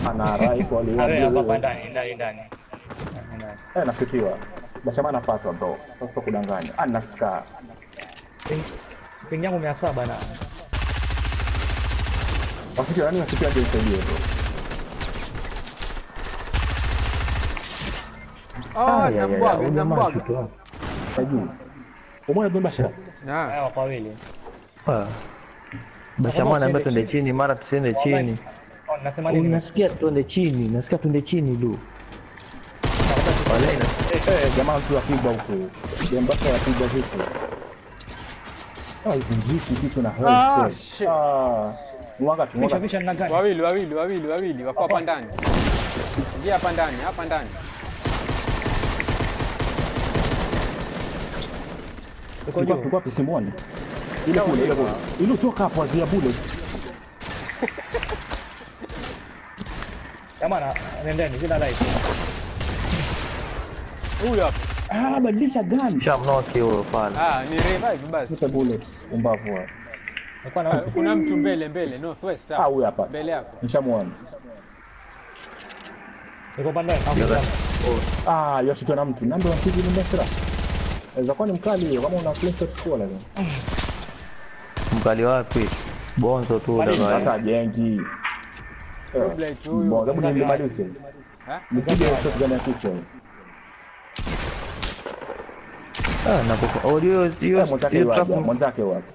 ana rifle Awe hapa aliwa hapa ndani, ndani ndani. Ndani. eh nashutiwa bashama anafuatwa bro sasa kudanganya ana scar Ping- Ping yangu mia saba na wasiti nani wasiti aje nisaidie bro Ah, nambwaga, nambwaga. Najua. Umeona Don Bashara? Na, haya wako wawili. Bashamu anaambia twende chini, mara tusiende chini. Oh, nasema nini? Nasikia twende chini, nasikia twende chini lu. Wala ina Eh, jamaa tu apigwa huko. Don Bashara apigwa huko. Ah, ivunjiki kitu na Ah, health. shit. Ah. Mwanga tu Pisha mwanga. pisha na gani? wawili wawili wawili wawili wako hapa ndani. Ingia hapa ndani, hapa ndani. Uko Tulikuwa juu. tulikuwa pisimoni. Ile kule ile kule. Ile toka hapo azia bullet. Jamani, nendeni sina light. Huyu hapa. Ah, badilisha gun. shamnoki huyo pale. Ah, ni revive basi. Tupe bullets umbavu hapo. Nilikuwa Ah, na Kuna mtu mbele mbele, northwest Ah, hapa. huyu hapa. Mbele yako. Nishamuona. niko pande Ah, yoshitwa na mtu. Nando mpigi ni Bashara. Inaweza kuwa ni mkali hiyo kama una clean shot score lazima. Mkali wapi? Bonzo tu Mwalimu, dada. Hata jengi. Blade huyu. Bon, hebu nimalize. Ha? Nipige shot gani ya kichwa. Ah, nakufa. Oh, hiyo hiyo Eh, Mwenzake hiyo wapi? trap. Mwenzake wapi?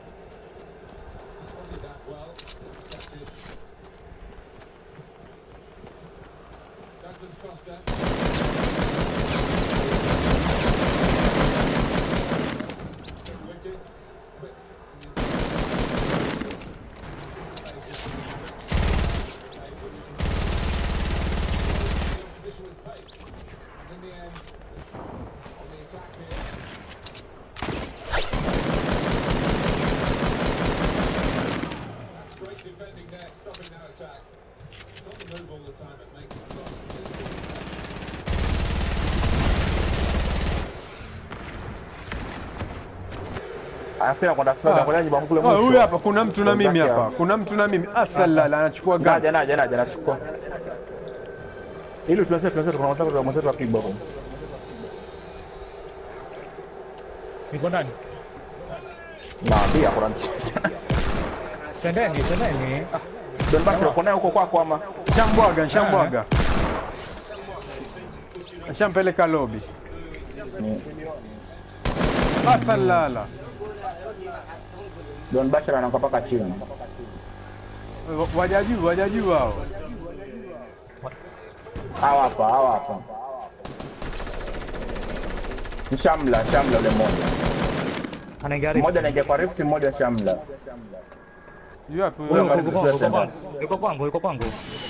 Anasema kwenda sasa kwenda nyumba kule Ah, mwisho. huyu hapa kuna mtu na mimi Mwenzake hapa. hapa. Kuna mtu na mimi. Asalala anachukua gari. Naja naja naja nachukua. Ili tuanze tuanze kuna mwanzo kwa mwanzo apigwa huko. niko ndani. Naambia kuna mchezo. Tendeni, tendeni. Ah, Don Bashara uko naye huko kwako ama? Shambwaga, shambwaga. Shampeleka lobby. Asalala. Don Bashara anaanguka paka chini. Waja juu, waja juu hao. Hawa hapa, hawa hapa. Ni Shamla, Shamla yule mmoja. anaingia rift. Mmoja anaingia kwa rift, mmoja Shamla. Juu hapo. Huyo huyo. mbali Yuko kwangu, yuko Sasa kwangu, yuko kwangu, yuko kwangu.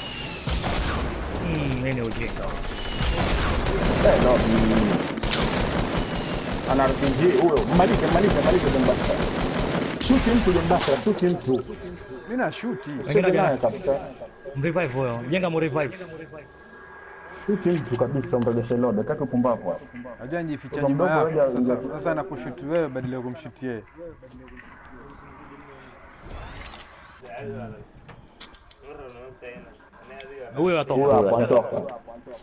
Hmm, nini ujinga. Eh, no. mm. Ana RPG huyo. Malize, malize, malize Don Bashara. Shuti mtu Don Bashara, shuti mtu. Mimi na shuti. Shuti naye kabisa. Mrevive huyo. Jenga mrevive. Shuti mtu kabisa, mrejeshe lobe. Kaka upumbavu hapo. Najua njificha Kwa nyuma mdogo yako. hoja- Sasa sasa nakushuti wewe badala ya kumshuti yeye. Huyo Huyo atoka. hapo anatoka.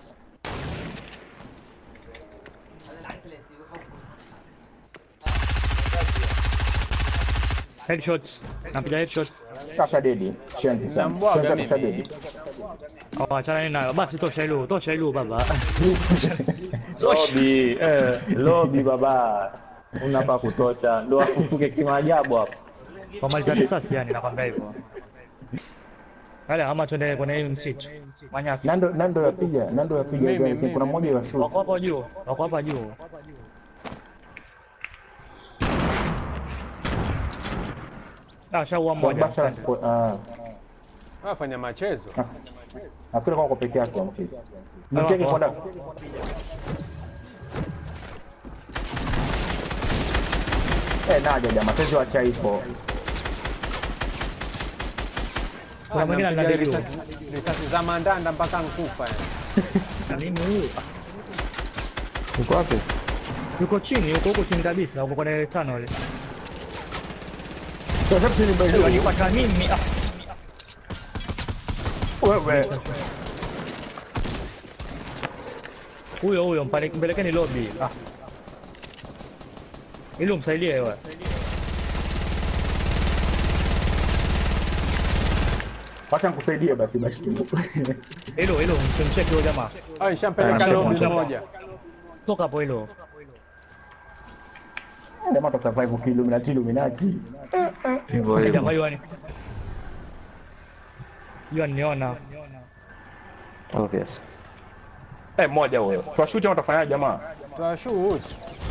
Headshot. Napiga headshot. Kasha dedi. Shenzi sana. Nambwaga Shenzi kasha mimi. dedi. Oh, achana nini nayo. Basi tosha hilo, tosha hilo baba. Lobby, eh, lobby baba. Unapa kutosha. Ndio afufuke kimaajabu hapo. Kwa mali za risasi yani nakwambia hivyo. Wale ama twende kwenye hii msitu. Manyasi. Nando Nando yapiga, Nando yapiga Mimi, guys. mimi, Kuna mmoja wa Wako shoot. hapo juu, wako hapa juu. Ah, shaua Don mmoja. Bashara spo- ah. Wafanya machezo. Nafikiri kwa peke yake mchezo. Mcheke kwa ndani. Eh, naja jamaa, tezi wa chai ipo. Kuna mwingine Anampiga anaderiu. risasi- Risasi za mandanda mpaka nkufa. yani. Nini huyu? Uko wapi? Yuko chini, yuko huko chini kabisa, huko kwenye tunnel. Wanipata mimi. Ah, Wewe. Huyo huyo mpane- mpelekeni lobby. Ah. Ili umsaidie wewe. Wacha nikusaidie basi basi. Hilo hilo msimcheki huyo jamaa. Ah, nishampeleka Ah, lobi jamaa. moja. Toka hapo hilo. Jamaa ta survive kiluminati Illuminati. Hivyo hivyo. Jamaa yuani. Yuani niona. Obvious. Eh, mmoja huyo. Tuwashuti ama tutafanyaje jamaa? Twashoot.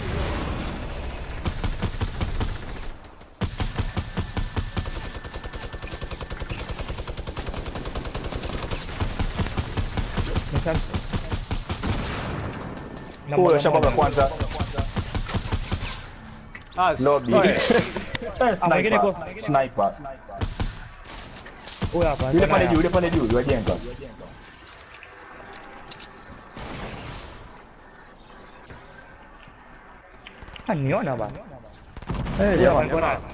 Nisha- Na Huyo mmoja shabaga mmoja. kwanza. Ah, Lobby. sorry. Eh, Ah, mwingine sniper. kwa- Sniper. Huyo hapa. Yule pale tena- juu, yule pale juu, wajenga. Ah, niona bana. Eh, Huyo hapa jamaa. niko naye.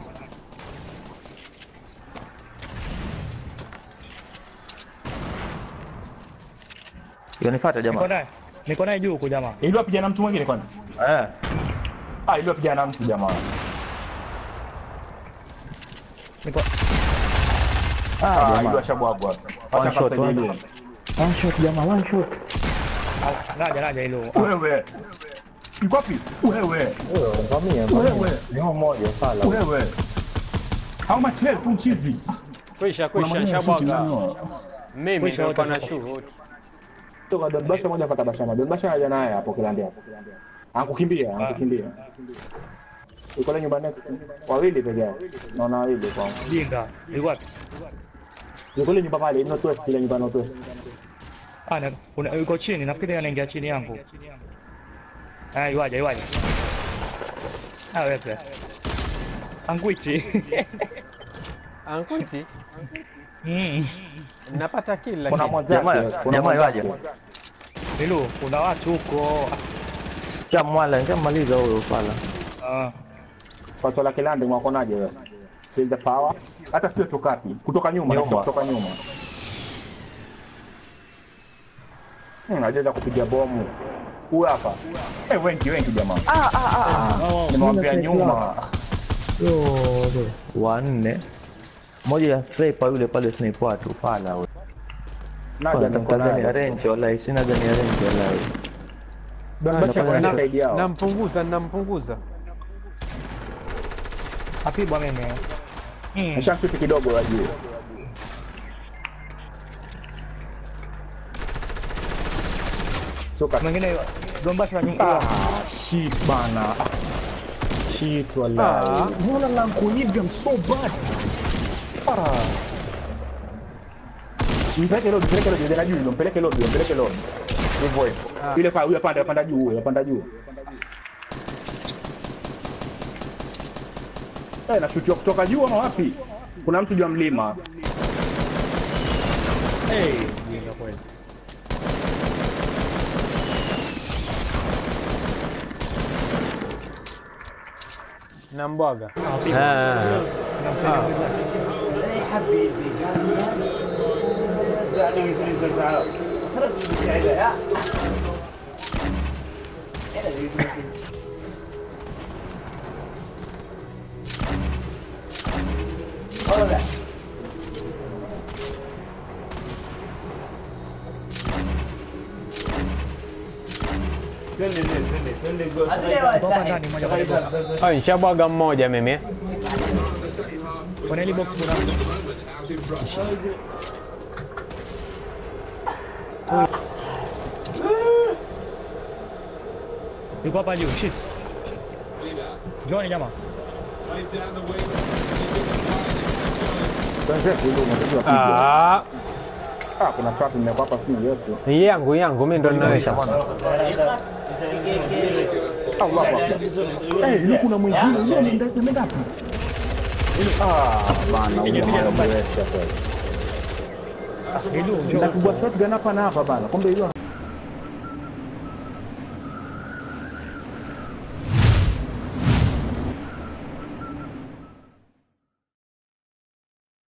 Yonifuata Niko jamaa. naye. Niko naye juu huku jamaa. Ili wapigana na mtu mwingine kwanza. Eh. Ah, ili wapigana na mtu jamaa. Niko Ah, jamaa. ili washabwagwa. Acha One shot, kasaidie. one One shot jamaa, one shot. naja naja hilo. Wewe. Yuko wapi? Wewe. Huyo ngamia. Wewe. Ni mmoja pala. Wewe. How much health tu mchizi? Kwisha, Kuna kwisha, maneno ya shooting shabwaga. nani? Mimi Kwisha ndio wote kwa na wako. shoot. Toka Don Basha moja pata Bashama. Don Basha anaja naye hapo kilandia hapo. Ankukimbia, ankukimbia. Yuko ile nyumba next. Wawili peke yao. Naona wawili kwa. Jinga. Yuko wapi? Yuko ile nyumba pale, North West, ile nyumba North West. Ah, na- una- yuko chini. Nafikiri anaingia chini yangu. Ah, yuaje, yuaje. Ah, wewe. pia. Angwiti. Ankuti, Mm. napata kill Kuna lakini. mwenzake, Jamaa- kuna jamaa mwenzake. waje. Nilu, kuna watu huko. Shamwala, nishamaliza huyo pala. Ah, Pato la kilande mwakonaje sasa? Feel the power. Hata sio tukapi. Kutoka nyuma, Nyuma. nasema kutoka nyuma. Hmm, ajeza kupiga bomu. Huyu hapa. Eh, wengi wengi jamaa. oh, Nimewambia nyuma. Wanne. Moja ya sniper yule pale sniper watu pala huyo. Naja Nataka niko gani ya naye. range wallahi, sina gani ya range wallahi. Don Basha napenda kwa na- side yao. Nampunguza, nampunguza. apigwa mimi. Mm. Nishamshuti kidogo wajue. Soka. Mwingine Dombasha nyumba. Ah, shit bana. Ah, Shit Ah. wallahi. Mbona la kuiga so bad? Ah. Mpeleke lodi, mpeleke lodi, ndio juu, mpeleke lodi, mpeleke lodi. Hivyo hivyo. Yule pa, yule panda, panda juu, yule panda juu. Eh, nashutiwa kutoka juu ama wapi? Kuna mtu juu ya mlima. Eh, jinga kweli. Nambwaga. Ah. Toka ndani moja kwa moja. Ah, nishabwaga mmoja mimi. eh. Kwenye ile box kuna mtu. Yuko hapa juu, shit. Johnny jamaa. Wenzetu ndio unatakiwa piga. Ah, Ah, kuna trap nimekuwa hapa siku yote. hii yangu yangu mimi ndo ninaweka. Allah Akbar. Eh, yule kuna mwingine yule anaenda anaenda wapi? Ah, bana, huyo mama mwesha kweli. Ilu, njoo. Napigwa shotgun hapa na hapa bana. Kumbe yule